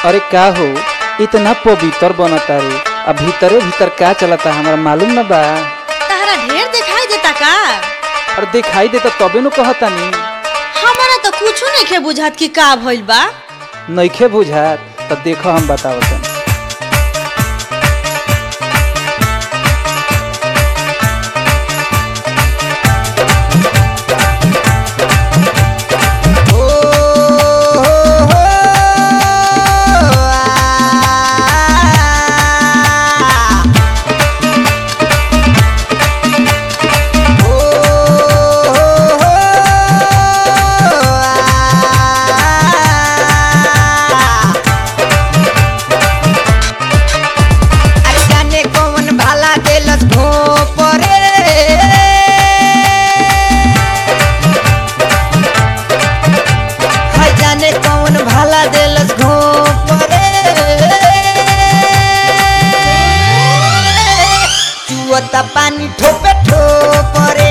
अरे का हो इतना पवित्र बनता रे अब भीतरे भीतर का चलता हमरा मालूम न बा तहरा ढेर दिखाई देता का और दिखाई देता तबे नु कहतानी हमारा तो कुछो नहीं बुझात कि का भइल बा नइखे बुझात त देखो हम बतावतन अरे जाने कौन भाला देलस घोपरे हाय जाने कौन भाला देलस घोपरे चुअता पानी ठोपे ठोपरे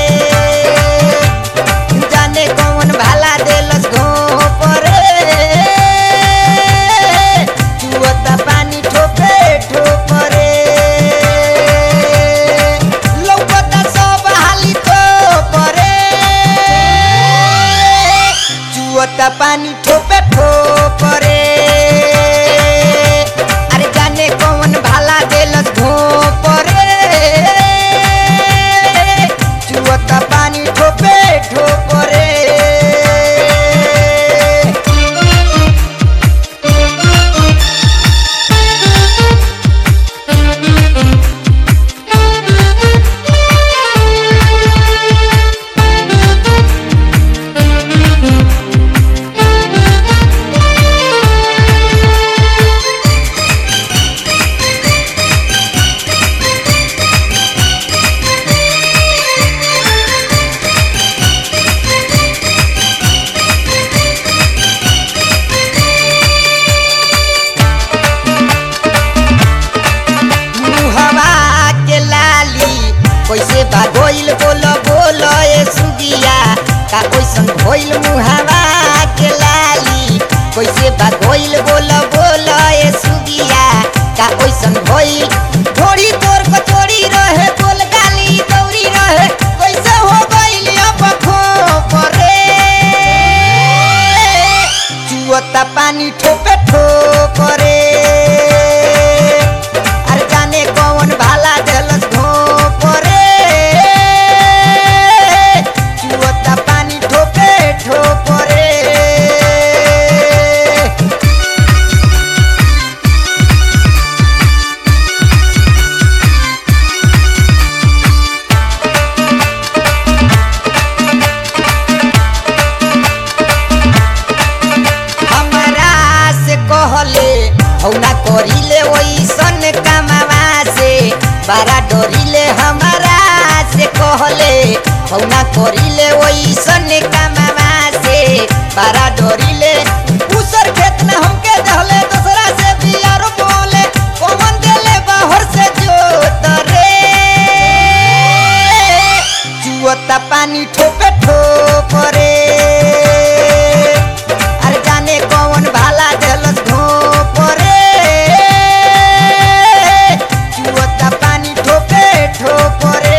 जाने कौन भाला देलस घोपरे चुअता पानी ठोपे ठोपरे लौकता सब हाली ठोपरे चुअता पानी ठोपे ठोपरे अरे जाने कौन भाला देलस घोपरे चुअता पानी ठोपे ठोपरे मुहवा के लाली कैसे बा गोइल बोल बोल ए सुगिया का कैसन भइल मुहवा के लाली कैसे बा गोइल बोल बोल ए सुगिया का कैसन भइल थोड़ी तोर कचोरी रहे बोल गाली दौरी रहे कैसे हो गइल अब खोपरे चुअता पानी ठोपे ठोपरे अरे जाने कौन भाला देलस घोपरे चुअता पानी ठोपे ठोपरे हमरा से कहले हौना करिले ओइसन कमावा से बड़ा डरिले हमरा से कहले हौना करिले ओइसन कमावा से बड़ा डरिले उसर खेत में हमके दहले दूसरा से बियार बोले कौन देले बाहर से जोत रे चुअता पानी ठोपे ठोपरे अरे जाने कौन भाला देलस घोपरे चुअता पानी ठोपे ठोपरे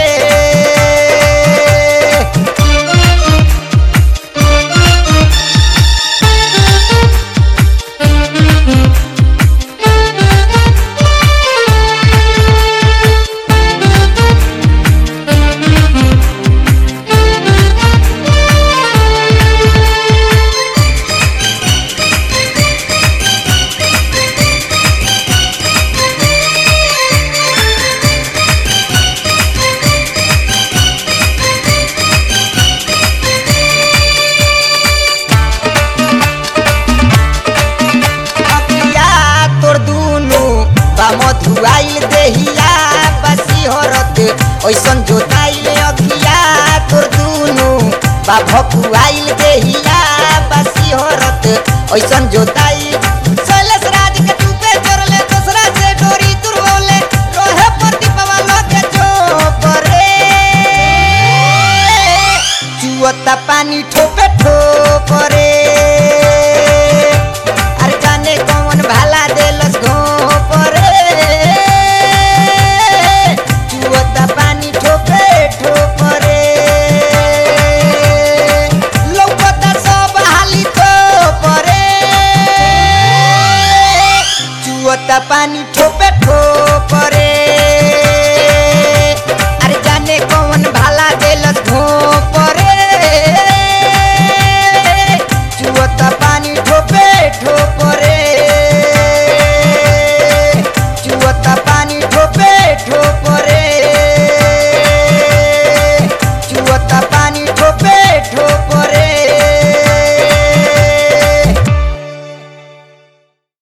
अखिया तोर दुनु बा मधुआइल देहिया बसी हरत ओइसन जोताइल अखिया तोर दुनु बा भकुआइल देहिया बसी हरत ओइसन जोताइल